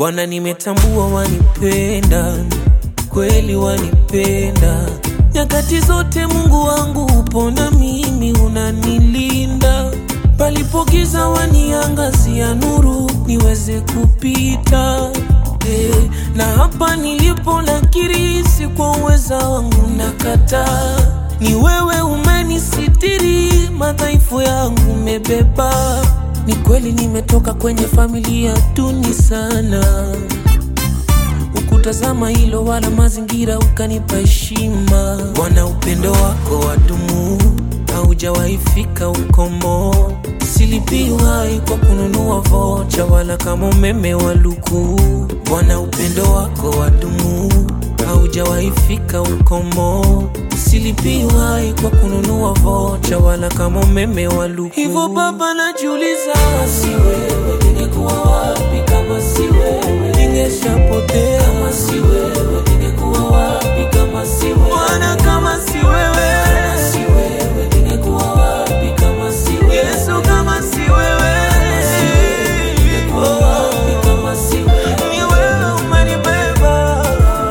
Bwana, nimetambua wanipenda kweli, wanipenda nyakati zote. Mungu wangu upo na mimi, unanilinda palipogiza, waniangazia nuru niweze kupita. Eh, na hapa nilipo nakiri, si kwa uweza wangu nakataa, ni wewe umenisitiri, madhaifu yangu umebeba. Ni kweli nimetoka kwenye familia duni sana, ukutazama hilo wala mazingira ukanipa heshima. Bwana, upendo wako wadumu, haujawahi fika ukomo. Silipiwai kwa kununua vocha wala kama umeme wa luku. Bwana, upendo wako wadumu, haujawahi fika ukomo. Silipiwai kwa kununua vocha wala kama umeme wa luku. Hivyo Baba, najiuliza, si wewe ningekuwa wapi? Kama si wewe ningeshapotea. Kama si wewe ningekuwa wapi? Kama si wewe Bwana, kama si wewe, kama si wewe ningekuwa wapi? Kama si wewe Yesu, kama si wewe ningekuwa wapi? Kama si wewe ni wewe umenibeba.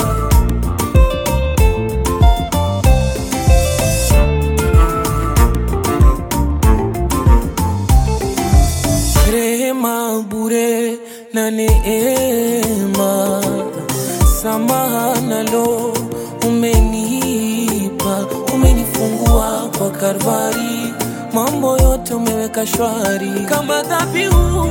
rehema bure na neema, samaha nalo umenipa, umenifungua kwa Kalvari, mambo yote umeweka shwari, kama dhabihu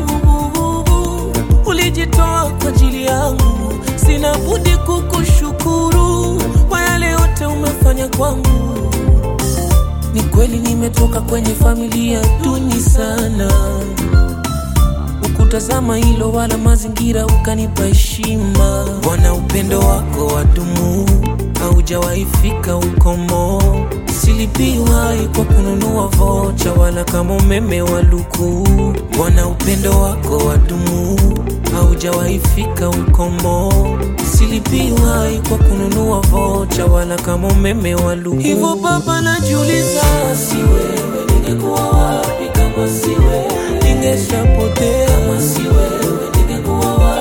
ulijitoa kwa ajili yangu, sina budi kukushukuru kwa yale yote umefanya kwangu. Ni kweli nimetoka kwenye familia duni sana, ukutazama hilo wala mazingira ukanipa heshima. Bwana, upendo wako wadumu, haujawahi fika ukomo. Silipiwai kwa kununua vocha wala kama umeme wa luku. Bwana, upendo wako wadumu, haujawahi fika ukomo. Silipiwai kwa kununua vocha wala kama umeme wa luku. Hivyo Baba, najiuliza, si wewe ningekuwa wapi? Kama si wewe ningeshapotea. Kama si wewe ningekuwa wapi?